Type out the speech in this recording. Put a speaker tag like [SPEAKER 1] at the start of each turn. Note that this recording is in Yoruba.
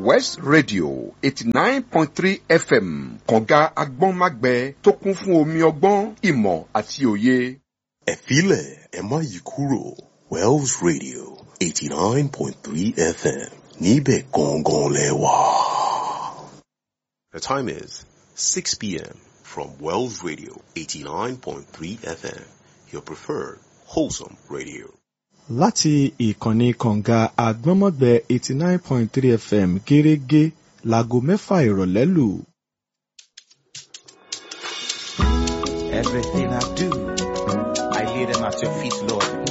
[SPEAKER 1] west radio eighty nine point three fm kànga agbọ́nmágbẹ tó kún fún omi ọgbọ́n ìmọ̀ àti òye.
[SPEAKER 2] ẹ filẹ̀ ẹ má yí kúrò wells radio eighty nine point three fm níbẹ̀ gangan lẹ wà. The time is 6 p.m. from Wells Radio 89.3 FM, your preferred wholesome radio.
[SPEAKER 3] láti ìkànnì kànga àgbọ́nmọ́gbẹ eighty nine point three fm gẹ́rẹ́gẹ́ láago mẹ́fà ìrọ̀lẹ́ lù.
[SPEAKER 4] Everything I do, I lay them at your feet, Lord.